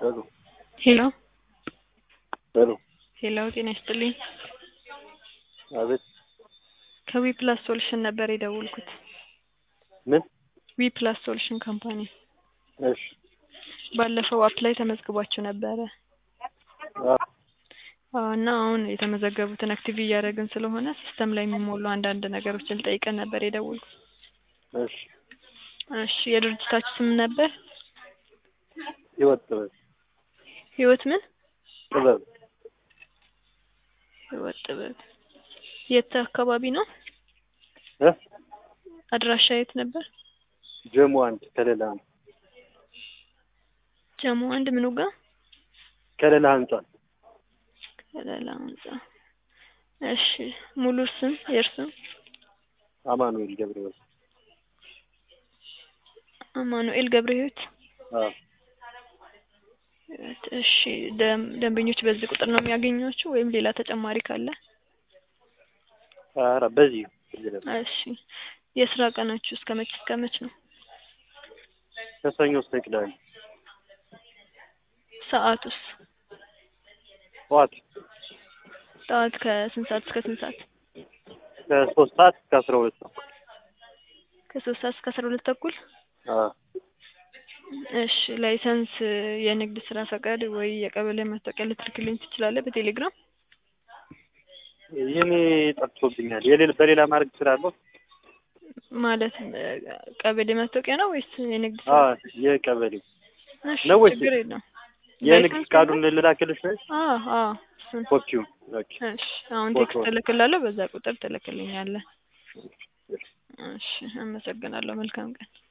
ሄሎ ሄሎ ሄሎ ሄሎ ጤና ይስጥልኝ። አቤት ከዊ ፕላስ ሶሉሽን ነበር የደወልኩት። ምን? ዊ ፕላስ ሶሉሽን ካምፓኒ እሺ ባለፈው አፕ ላይ ተመዝግባችሁ ነበረ አ አዎ፣ እና አሁን የተመዘገቡትን አክቲቭ እያደረግን ስለሆነ ሲስተም ላይ የሚሞሉ አንዳንድ ነገሮችን ልጠይቀን ነበር የደወልኩት። እሺ እሺ የድርጅታችሁ ስም ነበር? ህይወት ጥበብ ህይወት ምን? ጥበብ ህይወት ጥበብ። የት አካባቢ ነው? እ አድራሻ የት ነበር? ጀሞ አንድ ከሌላ ጀሞ አንድ ምኑ ጋር? ከሌላ ህንጻ ከሌላ ህንጻ። እሺ ሙሉ ስም የእርስም? አማኑኤል ገብረህይወት አማኑኤል ገብረ ህይወት። አ እሺ ደም ደንበኞች በዚህ ቁጥር ነው የሚያገኟችሁ ወይም ሌላ ተጨማሪ ካለ? ኧረ በዚህ እሺ የስራ ቀናችሁ እስከ መች እስከ መች ነው? ከሰኞ እስከ ቅዳሜ ሰዓቱስ? ጠዋት ጠዋት ከስንት ሰዓት እስከ ስንት ሰዓት? ከሶስት ሰዓት እስከ አስራ ሁለት ተኩል ከሶስት ሰዓት እስከ አስራ ሁለት ተኩል አ እሺ ላይሰንስ የንግድ ስራ ፈቃድ ወይ የቀበሌ መታወቂያ ልትልክልኝ ትችላለህ በቴሌግራም? የኔ ጠፍቶብኛል። የሌላ በሌላ ማድረግ እችላለሁ? ማለት ቀበሌ መታወቂያ ነው ወይስ የንግድ አ ስራ? የቀበሌ እሺ ነው ወይስ ችግር የለውም። የንግድ ላይሰንስ ፍቃዱን ልላክልሽ ነው? አዎ አዎ እሱን ኮፒውን ኦኬ እሺ አሁን ፎቶ። ቴክስት እልክልሃለሁ በዛ ቁጥር ትልክልኛለህ። እሺ አመሰግናለሁ። መልካም ቀን